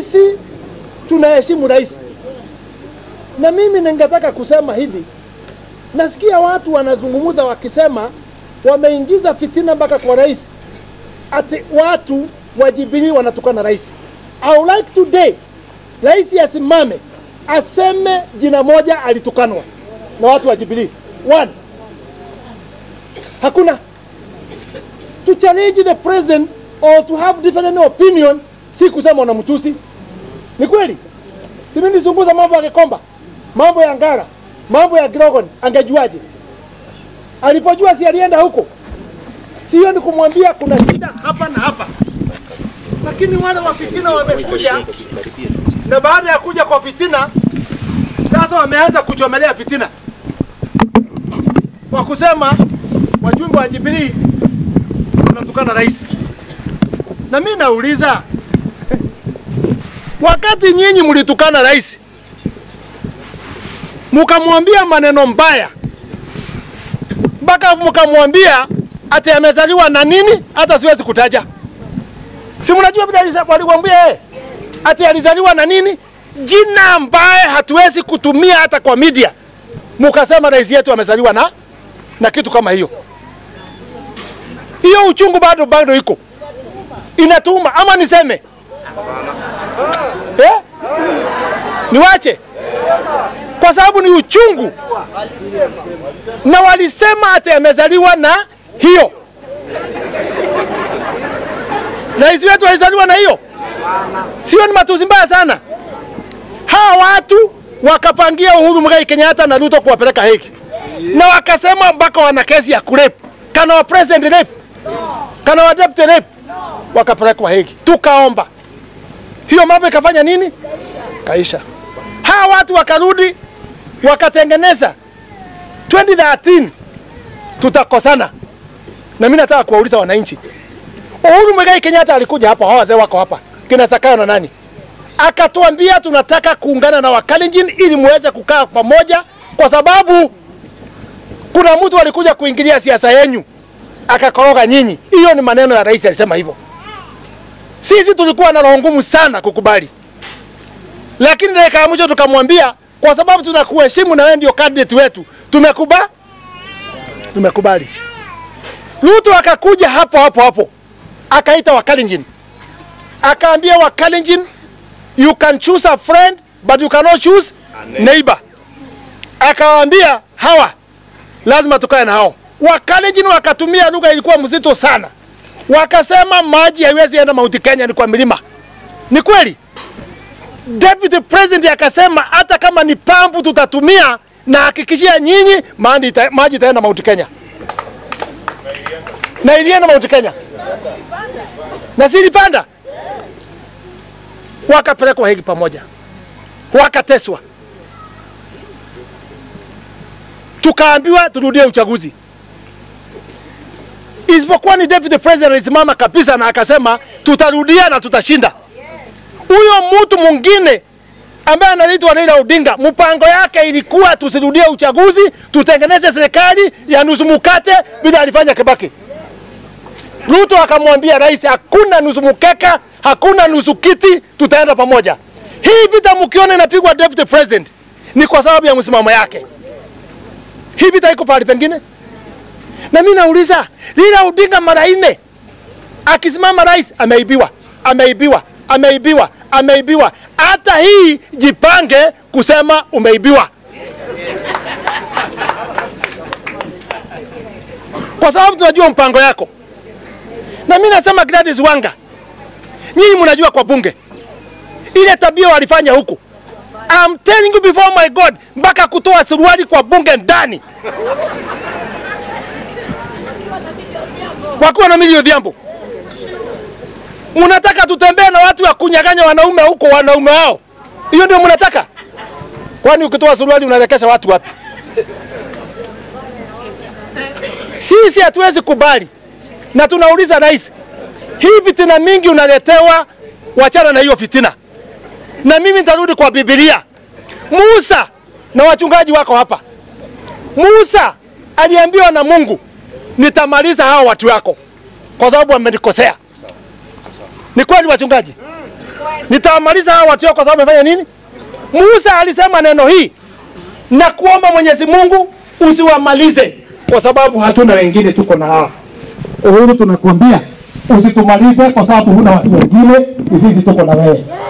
sisi tunaheshimu rais, na mimi ningetaka kusema hivi, nasikia watu wanazungumza wakisema wameingiza fitina mpaka kwa rais, ati watu wa Jubilee wanatukana rais. I would like today rais asimame aseme jina moja alitukanwa na watu wa Jubilee. One, hakuna to challenge the president or to have different opinion, si kusema unamtusi. Ni kweli, si mimi nizunguza mambo ya Kikomba, mambo ya Ngara, mambo ya Grogon, angejuaje? Alipojua si alienda huko, sio ni kumwambia kuna shida hapa na hapa, lakini wale wa fitina wamekuja, na baada ya kuja kwa fitina sasa wameanza kuchomelea fitina kwa kusema wajumbe wa Jubilee wanatukana rais. Na mimi nauliza, wakati nyinyi mlitukana rais mkamwambia maneno mbaya mpaka mkamwambia ati amezaliwa na nini, hata siwezi kutaja, si mnajua vile walikwambia yeye ati alizaliwa na nini, jina ambaye hatuwezi kutumia hata kwa media, mukasema rais yetu amezaliwa na na kitu kama hiyo. Hiyo uchungu bado bado iko inatuma, ama niseme eh? Niwache kwa sababu ni uchungu, na walisema ati amezaliwa na hiyo. Rais wetu alizaliwa na hiyo, sio? Ni matusi mbaya sana. Hawa watu wakapangia Uhuru Muigai Kenyatta na Ruto kuwapeleka Hague na wakasema mpaka wana kesi ya kurep kana wa president rape kana wa deputy rape, wakapelekwa Hague. Tukaomba hiyo mambo ikafanya nini, kaisha. Hawa watu wakarudi wakatengeneza 2013 tutakosana. Na mimi nataka kuwauliza wananchi, Uhuru Muigai Kenyatta alikuja hapa, hao wazee wako hapa, kina Sakayo na nani, akatuambia tunataka kuungana na Wakalenjin ili muweze kukaa pamoja, kwa sababu kuna mtu alikuja kuingilia siasa yenyu akakoroga nyinyi. Hiyo ni maneno ya rais, alisema hivyo. Sisi tulikuwa na roho ngumu sana kukubali, lakini dakika ya mwisho tukamwambia, kwa sababu tunakuheshimu na wewe ndio candidate wetu, tumekuba tumekubali. Ruto akakuja hapo hapo hapo akaita Wakalenjin, akaambia Wakalenjin, you can choose a friend but you cannot choose neighbor. Akawaambia hawa lazima tukae na hao. Wakalenjin wakatumia lugha ilikuwa mzito sana, wakasema maji haiwezi enda Mount Kenya, ni kwa milima. Ni kweli. Deputy President akasema hata kama ni pampu tutatumia, na hakikishia nyinyi maji ita, maji itaenda Mount Kenya, na ilienda Mount Kenya na zilipanda, wakapelekwa Hague pamoja, wakateswa tukaambiwa turudie uchaguzi, isipokuwa ni deputy president alisimama kabisa na akasema tutarudia na tutashinda. Huyo mtu mwingine ambaye anaitwa Raila Odinga, mpango yake ilikuwa tusirudie uchaguzi, tutengeneze serikali ya nusu mkate vile alifanya Kibaki. Ruto akamwambia rais, hakuna nusu mkeka, hakuna nusu kiti, tutaenda pamoja. Hii vita mkiona inapigwa deputy president ni kwa sababu ya msimamo yake. Hii vita iko pahali pengine? Na mimi nauliza, Raila Odinga mara nne akisimama rais, ameibiwa, ameibiwa, ameibiwa, ameibiwa. Hata hii jipange kusema umeibiwa, kwa sababu tunajua mpango yako. Na mimi nasema Gladys Wanga, nyinyi mnajua kwa bunge ile tabia walifanya huku I'm telling you before my God, mpaka kutoa suruali kwa bunge ndani wakiwa na milio Odhiambo. Mnataka tutembee na watu wa kunyaganya wanaume huko, wanaume hao? Hiyo ndio mnataka? Kwani ukitoa suruali unaelekesha watu wapi? Sisi hatuwezi kubali, na tunauliza rais, hii fitina mingi unaletewa, wachana na hiyo fitina na mimi nitarudi kwa Biblia. Musa na wachungaji wako hapa. Musa aliambiwa na Mungu, nitamaliza hawa watu wako kwa sababu wamenikosea. Ni kweli wachungaji? Nitawamaliza hawa watu kwa sababu wamefanya nini? Musa alisema neno hii na kuomba Mwenyezi Mungu usiwamalize kwa sababu hatuna wengine, tuko na hawa. Uhuru, tunakuambia usitumalize kwa sababu huna watu wengine, ni sisi tuko na wewe.